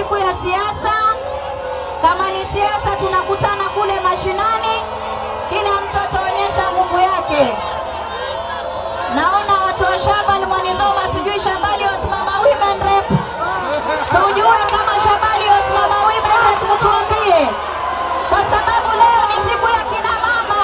siku ya siasa. Kama ni siasa, tunakutana kule mashinani, kila mtu ataonyesha nguvu yake. Naona watu wa Shabal Mwanizoma, sijui Shabali wasimama women rep, tujue kama Shabali wasimama women rep, mtuambie, kwa sababu leo ni siku ya kina mama.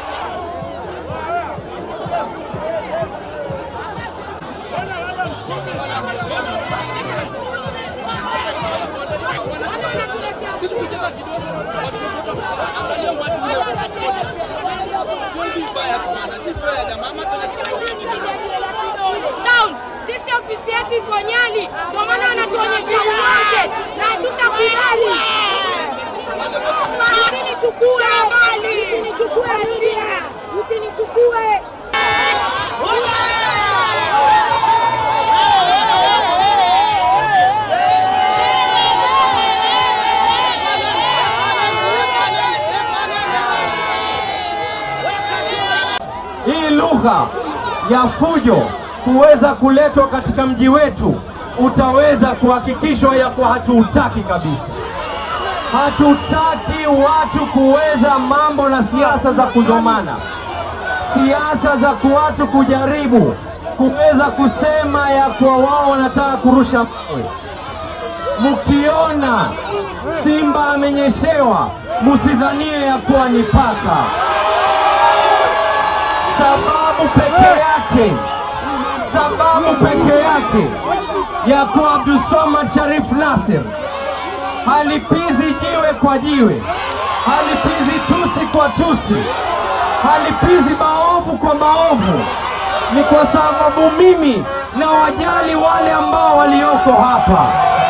down. Sisi ofisi yetu iko Nyali, ndio maana wanatuonyesha uwanja na hatutakubali. Usinichukue, usinichukue Lydia, usinichukue. hii lugha ya fujo kuweza kuletwa katika mji wetu, utaweza kuhakikishwa ya kuwa hatuutaki kabisa. Hatutaki watu kuweza mambo na siasa za kudomana, siasa za watu kujaribu kuweza kusema ya kuwa wao wanataka kurusha mawe. Mkiona simba amenyeshewa, musidhanie ya kuwa ni paka sababu peke yake, sababu peke yake ya kuwa Abdulswamad Sharif Nasir halipizi jiwe kwa jiwe, halipizi tusi kwa tusi, halipizi maovu kwa maovu, ni kwa sababu mimi na wajali wale ambao walioko hapa.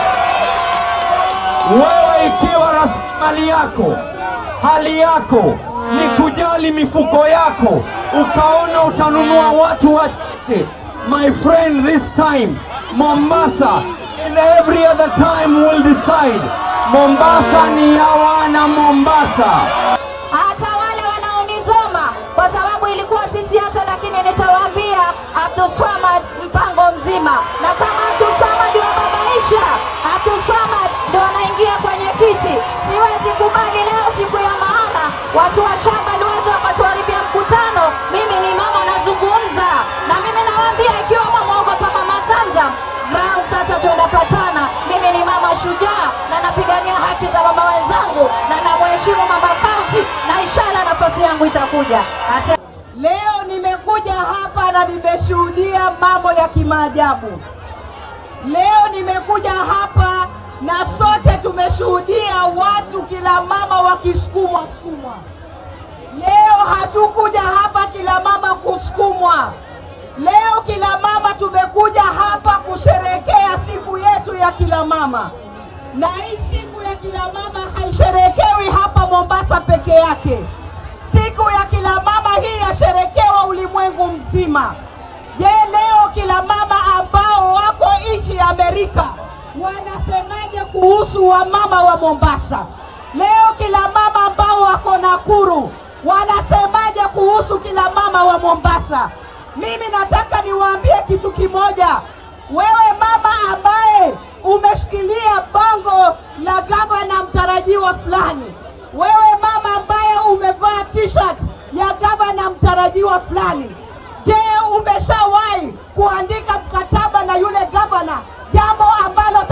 Wewe ikiwa rasilimali yako, hali yako ni kujali mifuko yako, ukaona utanunua watu wachache, my friend, this time Mombasa and every other time will decide. Mombasa ni ya wana Mombasa. hata wale wanaonizoma kwa sababu ilikuwa si siasa, lakini nitawaambia Abdulswamad mpango mzima, na kama Abdulswamad wababaisha, Abdulswamad ndo anaingia kwenye kiti. Siwezi kubali leo siku ya maana watu wa Shabal waje wakatuharibia mkutano. Mimi ni mama nazungumza, na mimi nawaambia ikiwa mwamwogopa mama Zamzam Ground sasa tunapatana. Mimi ni mama shujaa na napigania haki za mama wenzangu na namheshimu mama kaunti, na inshallah nafasi yangu itakuja. Ase Leo nimekuja hapa na nimeshuhudia mambo ya kimaajabu. Leo nimekuja hapa na sote tumeshuhudia watu kila mama wakisukumwa sukumwa. Leo hatukuja hapa kila mama kusukumwa. Leo kila mama tumekuja hapa kusherekea siku yetu ya kila mama, na hii siku ya kila mama haisherekewi hapa Mombasa peke yake. Siku ya kila mama hii yasherekewa ulimwengu mzima. Je, leo kila mama ambao wako nchi ya Amerika wanasemaje kuhusu wamama wa Mombasa? Leo kila mama ambao wako Nakuru wanasemaje kuhusu kila mama wa Mombasa? Mimi nataka niwaambie kitu kimoja. Wewe mama ambaye umeshikilia bango la gavana mtarajiwa fulani, wewe mama ambaye umevaa t-shirt ya gavana mtarajiwa fulani, je, umeshawahi kuandika mkataba na yule gavana, jambo ambalo